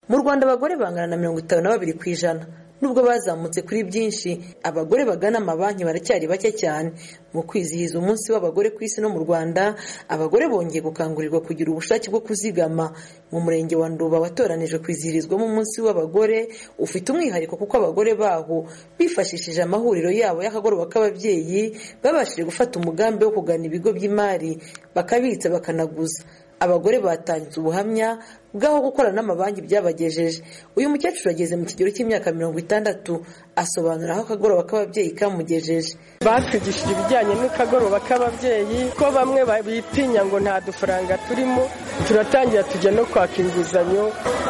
mu rwanda abagore bangana na mirongo itanu na babiri ku ijana nubwo bazamutse kuri byinshi abagore bagana amabanki baracyari bake cyane mu kwizihiza umunsi w'abagore ku isi no mu rwanda abagore bongeye gukangurirwa kugira ubushake bwo kuzigama mu murenge wa nduba watoranije kwizihirizwamo umunsi w'abagore ufite umwihariko kuko abagore baho bifashishije amahuriro yabo y'akagoroba k'ababyeyi babashije gufata umugambi wo kugana ibigo by'imari bakabitsa bakanaguza abagore batangiza ubuhamya bw'aho gukora n'amabanki byabagejeje uyu mukecuru ageze mu kigero cy'imyaka mirongo itandatu asobanura aho akagoroba k'ababyeyi kamugejeje batwigishije ibijyanye n'akagoroba k'ababyeyi ko bamwe bitinya ngo nta dufaranga turimo turatangira tujya no kwaka inguzanyo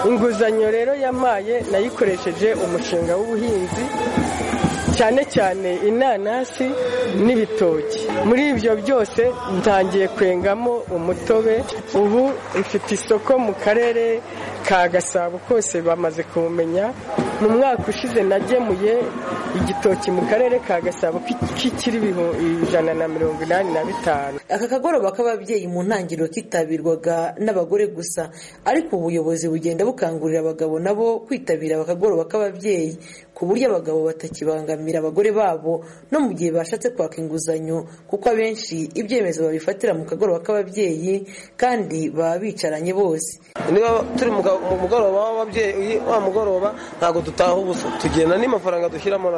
inguzanyo rero yamaye nayikoresheje umushinga w'ubuhinzi cyane cyane inanasi n'ibitoki muri ibyo byose ntangiye kwengamo umutobe ubu mfite isoko mu karere ka gasabo kose bamaze kumenya mu mwaka ushize nagemuye igitoki mu karere ka gasabo k'ikiri ijana na mirongo inani na bitanu aka kagoroba k'ababyeyi mu ntangiriro kitabirwaga n'abagore gusa ariko ubuyobozi bugenda bukangurira abagabo nabo kwitabira aka kagoroba k'ababyeyi ku buryo abagabo batakibangamira abagore babo no mu gihe bashatse kwaka inguzanyo kuko abenshi ibyemezo babifatira mu kagoroba k'ababyeyi kandi baba bicaranye bose niba turi mu mugoroba w'ababyeyi wa mugoroba ntabwo dutaha ubusa tugenda n'amafaranga dushyiramo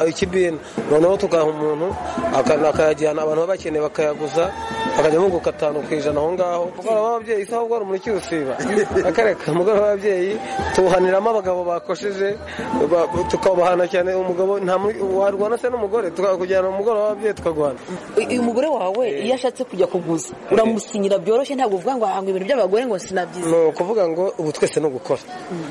ikibina noneho tugaha umuntu akayajyana abantu baba bakeneye bakayaguza bakajya bunguka atanu ku ijana aho ngaho umugoroba w'ababyeyi isaha ubwo rumuri kiwusiba akareka umugoroba w'ababyeyi tuwuhaniramo abagabo bakosheje tukabahana cyane umugabo warwana se n'umugore tukakujyana mu mugoroba w'ababyeyi tukarwana uyu mugore wawe iyo ashatse kujya kuguza uramusinyira byoroshye ntabwo uvuga ngo ahanga ibintu by'abagore ngo sinabyize ni ukuvuga ngo ubu twese ni ugukora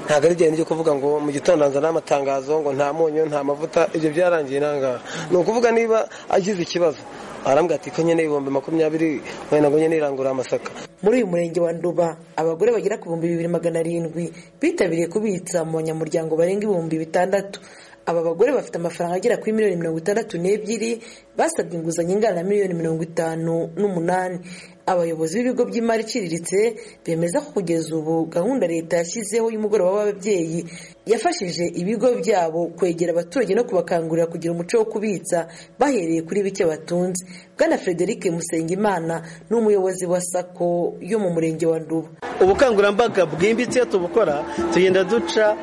ntabwo ari igenda ryo kuvuga ngo mu gitondo nzana amatangazo ngo nta munyu nta mavuta ibyo byarangiye nangaha ni ukuvuga niba agize ikibazo arambwira ati ko nyine ibihumbi makumyabiri wenda ngo nyine irangurura amasaka muri uyu murenge wa nduba abagore bagera ku bihumbi bibiri magana arindwi bitabiriye kubitsa mu banyamuryango barenga ibihumbi bitandatu aba bagore bafite amafaranga agera kuri miliyoni mirongo itandatu n'ebyiri basabwe inguzanyo ingana na miliyoni mirongo itanu n'umunani abayobozi b'ibigo by'imari iciriritse bemeza ko kugeza ubu gahunda leta yashyizeho y'umugoroba w'ababyeyi yafashije ibigo byabo kwegera abaturage no kubakangurira kugira umuco wo kubitsa bahereye kuri bike batunze bwana frederic musengimana ni umuyobozi wa sako yo mu murenge wa nduba ubukangurambaga bwimbitse tubukora tugenda duca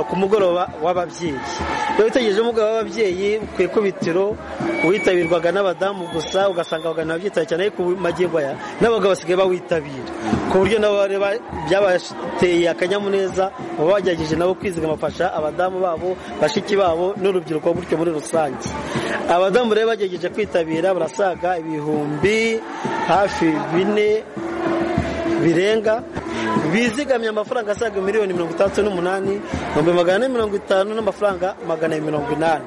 ku mugoroba w'ababyeyi iyo witegereje umugoroba w'ababyeyi ku ikubitiro witabirwaga n'abadamu gusa ugasanga abagana babyitabira cyane ariko magingo aya n'abagabo basigaye bawitabira ku buryo nabo byabateye akanyamuneza baba bagerageje nabo kwizigama bafasha abadamu babo bashiki babo n'urubyiruko gutyo muri rusange abadamu rero bagerageje kwitabira barasaga ibihumbi hafi bine birenga bizigamye amafaranga asaga miliyoni mirongo itandatu n'umunani ibihumbi magana ane mirongo itanu n'amafaranga magana mirongo inani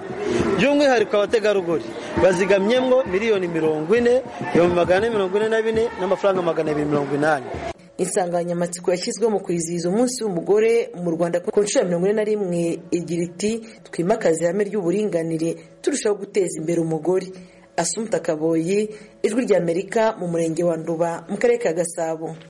by'umwihariko abategarugori bazigamyemo miliyoni mirongo ine ibihumbi magana ane mirongo ine na bine n'amafaranga magana abiri mirongo inani insanganyamatsiko yashyizweho mu kwizihiza umunsi w'umugore mu rwanda ku nshuro ya mirongo ine na rimwe igira iti twimakaze ihame ry'uburinganire turushaho guteza imbere umugore asumta kaboyi ijwi ry'amerika mu murenge wa nduba mu karere ka gasabo